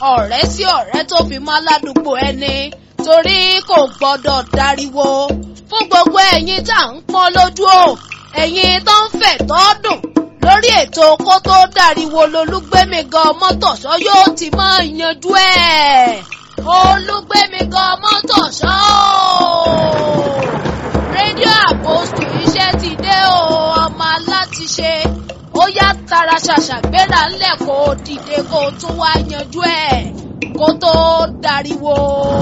ọ̀rẹ́ sí ọ̀rẹ́ tó fi mọ́ aládùúgbò ẹni torí kò gbọ́dọ̀ dariwo fún gbogbo ẹ̀yin tá à ń pọ́n lójú o ẹ̀yin tó ń fẹ̀ tọ́ dùn lórí ètò kó tó dariwo lolúgbẹ́mi gan mọ́tòṣọ́ yóò ti máa yanjú ẹ̀ olúgbẹ́mi gan mọ́tòṣọ́ rédíò àpòsù iṣẹ́ ti dé o ọmọ alátiṣe ó yá tara ṣàṣà gbéra ńlẹ̀ kó o dìde kó o tún wá yanjú ẹ̀ kó tó dariwo.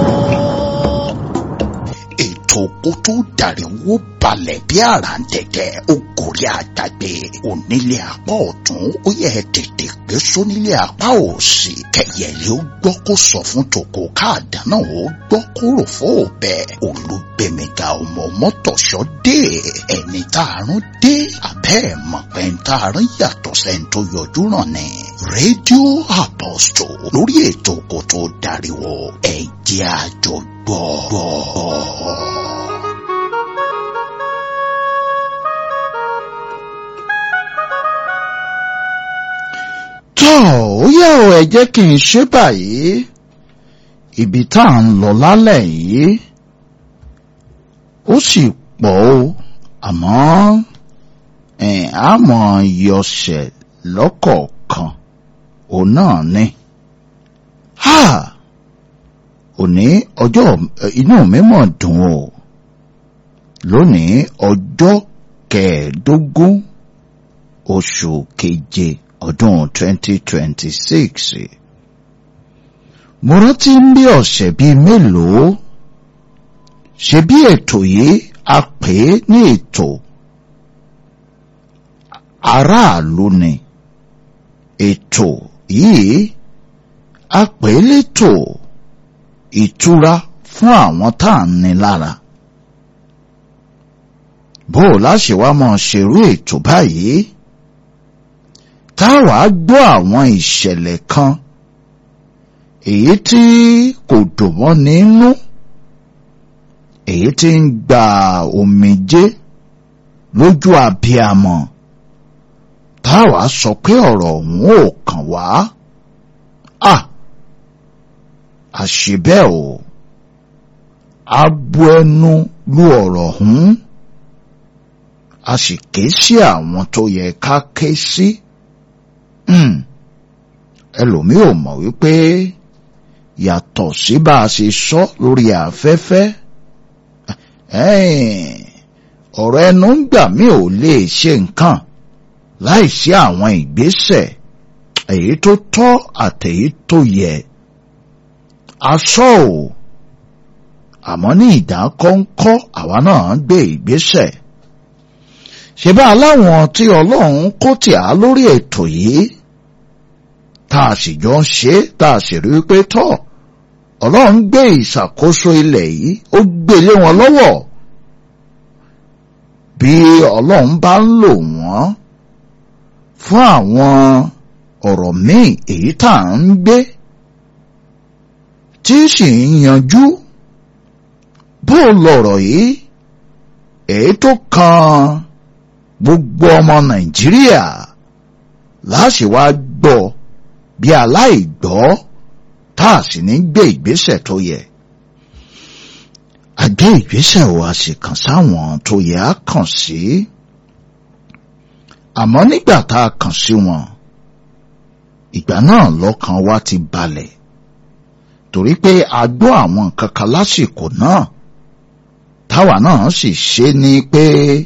ètò kó tó dàríwó balẹ̀ bí àràǹtẹ̀tẹ̀ ó gòrí àdàgbé onílé apá ọ̀tún ó yẹ tètè gbé sónílé apá òsì kẹyẹlé ó gbọ́ kó sọ fún tòkó káàdá náà ó gbọ́ kó rò fún òbẹ olùgbèmíga ọmọ mọ́tòṣọ́ dé ẹni tààrùn dé abẹ́ ẹ̀ mọ̀ pé ń tààrùn yàtọ̀ sẹ́ni tó yọjú ràn ní. rédíò Apostle lórí ètò kó tó dàríwó ẹ̀jẹ̀ àjọgbọ́. tọ́ ó yẹ ọ ẹ jẹ́ kí n ṣe báyìí ibi tá à ń lọ lálẹ́ yìí ó sì pọ̀ o àmọ́ àmọ́ yọ̀ṣẹ̀ lọ́kọ̀ọ̀kan òun náà ni ha òní ọjọ́ inú mi mọ̀ dùn o lónìí ọjọ́ kẹẹ̀ẹ́dógún oṣù keje ọdún 2026 mo rántí ń bí ọ̀sẹ̀ bíi mélòó ṣe bí ètò yìí a pè é ní ètò aráàlú ni ètò yìí a pè é létò ìtura fún àwọn tá à ń ní lára bó o láṣẹ wá máa ṣerú ètò báyìí táwa gbọ́ àwọn ìṣẹ̀lẹ̀ kan èyí tí kò dùn mọ́ nínú èyí tí ń gba omijé lójú abiyamọ táwa sọ pé ọ̀rọ̀ ọ̀hún ò kàn wá à àṣebẹ́ o a bu ẹnu lu ọ̀rọ̀ ọ̀hún a sì ké sí àwọn tó yẹ ká ké sí ẹlòmíì ò mọ̀ wípé yàtọ̀ sí bá a ṣe sọ lórí afẹ́fẹ́ ọ̀rọ̀ ẹnu ń gbà mí ò lè ṣe nǹkan láìsí àwọn ìgbésẹ̀ èyí tó tọ́ àtèyí tó yẹ aṣọ ò àmọ́ ní ìdákọ́ńkọ́ àwa náà gbé ìgbésẹ̀ ṣe bá aláwọn tí ọlọ́run kó tì á lórí ètò yìí tá a sì jọ ń ṣe tá a sì rí pé tọ́ ọlọ́run gbé ìṣàkóso ilẹ̀ yìí ó gbé lé wọn lọ́wọ́ bí ọlọ́run bá ń lò wọ́n fún àwọn ọ̀rọ̀ míì èyí tá à ń gbé tí sì ń yanjú bó lọ̀rọ̀ yìí èyí tó kan gbogbo ọmọ nàìjíríà láti wá gbọ́ bí aláìgbọ́ tá a sì ní gbé ìgbésẹ̀ tó yẹ. a gbé ìgbésẹ̀ wa sì kàn sáwọn tó yẹ á kàn sí. àmọ́ nígbà tá a kàn sí wọn ìgbà náà lọ́kàn wa ti balẹ̀ torí pé a gbọ́ àwọn nǹkan kan lásìkò náà táwa náà sì ṣe ni pé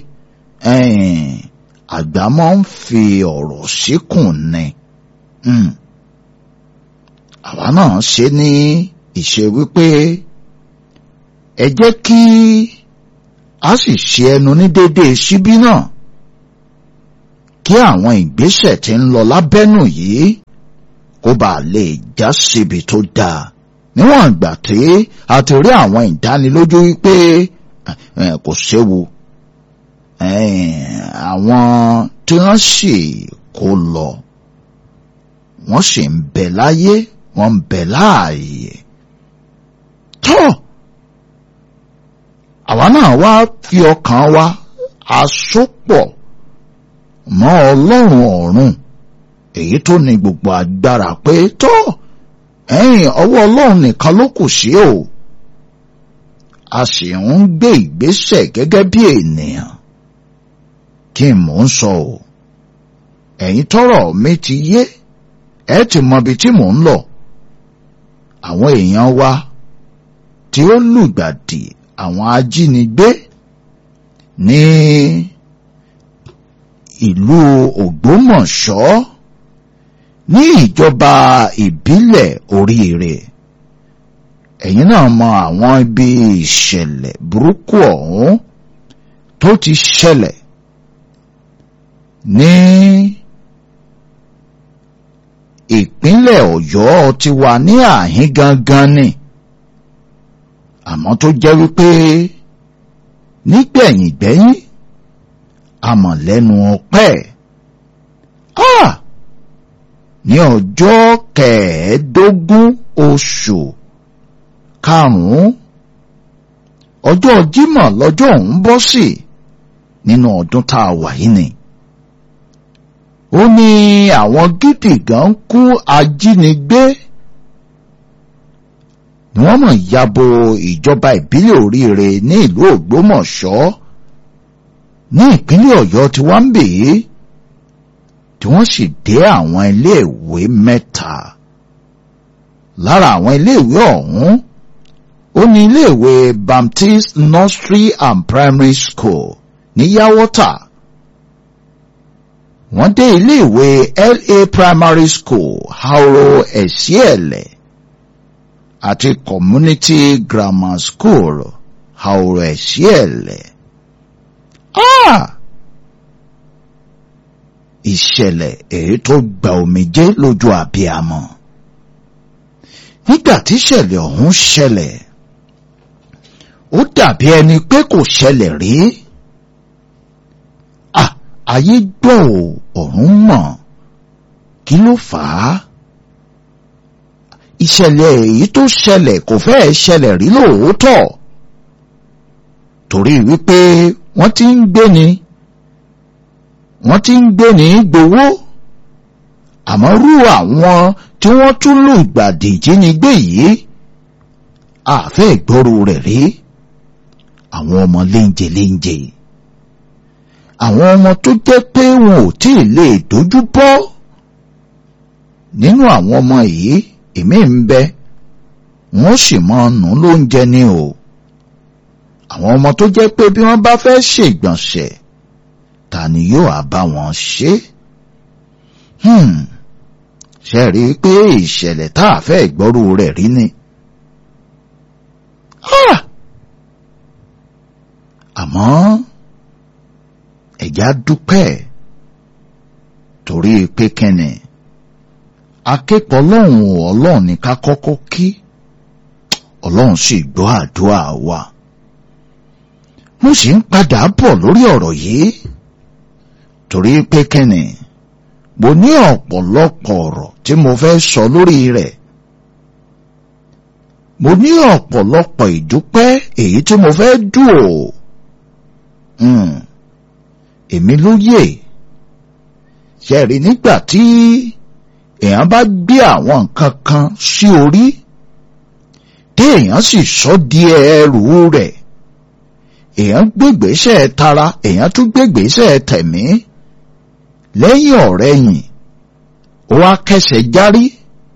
àgbà máa ń fi ọ̀rọ̀ síkùn ni. Mm àwa náà ṣe ní ìṣe wípé ẹ jẹ́ kí a sì ṣe ẹnu ní déédéé síbí náà kí àwọn ìgbésẹ̀ tí ń lọ lábẹ́nù yìí kó bá lè já síbi tó dáa níwọ̀n ìgbà tí a ti rí àwọn ìdánilójú wípé kò séwu àwọn tí wọ́n sì kó lọ wọ́n sì ń bẹ láyé wọ́n ń bẹ láàyè tó àwa náà wá fi ọkàn wa àsopọ̀ mọ́ ọlọ́run ọ̀run èyí tó ní gbogbo agbára pé tó ẹ̀yìn ọwọ́ ọlọ́run nìkan ló kù sí o a sì ń gbé ìgbésẹ̀ gẹ́gẹ́ bí ènìyàn kí n mò ń sọ o ẹ̀yin tọ́rọ̀ mi ti yé ẹ ti mọ ibi tí mò ń lọ àwọn èèyàn wa tí ó lùgbàdì àwọn ajínigbé ní ìlú Ògbómọ̀ṣọ́ ní ìjọba ìbílẹ̀ oríire ẹ̀yin náà mọ àwọn ibi ìṣẹ̀lẹ̀ burúkú ọ̀hún tó ti ṣẹlẹ̀ ní ìpínlẹ̀ Ọ̀yọ́ ti wà ní àhín gangan ni àmọ́ tó jẹ́ wípé nígbẹ̀yìngbẹ́yìn amọ̀lẹ́nu ọpẹ́ ah ní ọjọ́ kẹẹ̀ẹ́dógún oṣù karùn-ún ọjọ́ Jímọ̀ lọ́jọ́ ọ̀hún bọ́ sí nínú ọdún tá a wà yìí ni ó ní àwọn gidi gan kú ajínigbé ni wọ́n mọ̀ yabo ìjọba ìbílẹ̀ oríire ní ìlú Ògbómọ̀ṣọ́ ní ìpínlẹ̀ Ọ̀yọ́ tí wọ́n ń bè é tí wọ́n sì dé àwọn iléèwé mẹ́ta lára àwọn iléèwé ọ̀hún ó ní iléèwé Baptist Nursery and Primary School ní Yawota wọ́n dé iléèwé LA Primary School Hauro Esiele àti Community Grammar School Hauro Esiele. Ah! ìṣẹ̀lẹ̀ èyí tó gba omijé lójú àbíamọ. nígbà tí ìṣẹ̀lẹ̀ ọ̀hún ṣẹlẹ̀ ó dàbí ẹni pé kò ṣẹlẹ̀ rí. à ayé gbọ́ ò ọ̀run mọ̀ kí ló fà á. ìṣẹ̀lẹ̀ èyí tó ṣẹlẹ̀ kò fẹ́ẹ̀ ṣẹlẹ̀ rí lóòótọ́ torí wípé wọ́n ti ń gbé ni wọ́n ti ń gbé ní gbowó àmọ́ rú àwọn tí wọ́n tún lù gbàdì ìjínigbé yìí àfẹ́ ìgboro rẹ̀ rí àwọn ọmọ léńjẹ léńjẹ àwọn ọmọ tó jẹ́ pé wọn ò tí ì lè dojú bọ́ nínú àwọn ọmọ yìí èmi ń bẹ wọ́n sì máa nù lóúnjẹ ni o àwọn ọmọ tó jẹ́ pé bí wọ́n bá fẹ́ ṣègbọ̀nsẹ̀ ta ni yóò á bá wọn ṣe? ṣe rí i pé ìṣẹ̀lẹ̀ tá a fẹ́ gbọ́rú rẹ̀ rí ni. àmọ́ ẹ̀já dúpẹ́ torí pé kẹ́nì akẹ́kọ̀ọ́ ọlọ́run ọlọ́run ní ká kọ́kọ́ kí ọlọ́run sì gbọ́ àdúrà wa. mo sì ń padà bọ̀ lórí ọ̀rọ̀ yìí torí pé kẹ́nì mo ní ọ̀pọ̀lọpọ̀ ọ̀rọ̀ tí mo fẹ́ sọ lórí rẹ̀ mo ní ọ̀pọ̀lọpọ̀ ìdúpẹ́ èyí tí mo fẹ́ dù ó èmi ló yè ṣẹ̀rí nígbà tí èèyàn bá gbé àwọn nǹkan kan sí orí tí èèyàn sì sọ di ẹrù rẹ̀ èèyàn gbégbèsè tara èèyàn tún gbégbèsè tẹ̀mí lẹ́yìn ọ̀rẹ́ yìn ó wá kẹsẹ̀ járí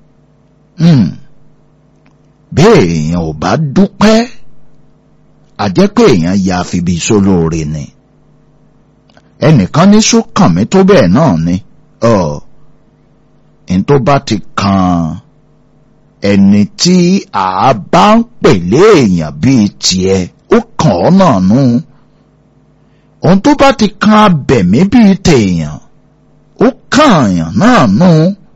bẹ́ẹ̀ èèyàn ò bá dúpẹ́ àjẹ́ pé èèyàn ya fibi sólóore ni ẹnìkan ní sókàn mi tó bẹ́ẹ̀ náà ni ọ̀ n tó bá ti kan ẹni tí a bá ń pèlé èèyàn bíi tiẹ̀ ó kàn ọ́ náà nú ohun tó bá ti kan abẹ̀mí bíi tèèyàn ó kààyàn náà nú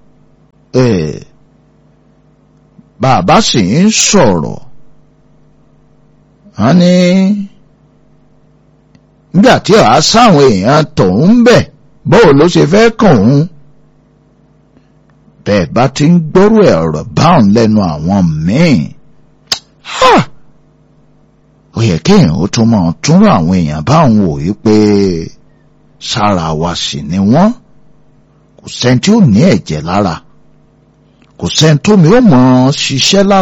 bàbá sì ń sọ̀rọ̀ wọ́n ní nígbà tí ọ̀há sáwọn èèyàn tòun ń bẹ̀ bóò ló ṣe fẹ́ kàn òun bẹ́ẹ̀ bá ti ń gbọ́rú ẹ̀rọ báwọn lẹ́nu àwọn míì ó yẹ kéèyàn ó tún máa túnrọ̀ àwọn èèyàn báwọn wò yí pé sára wa sì ni wọ́n kò sẹ́ni tí ó ní ẹ̀jẹ̀ lára kò sẹ́ni tómi ó mọ̀ ọ́ ṣiṣẹ́ lára.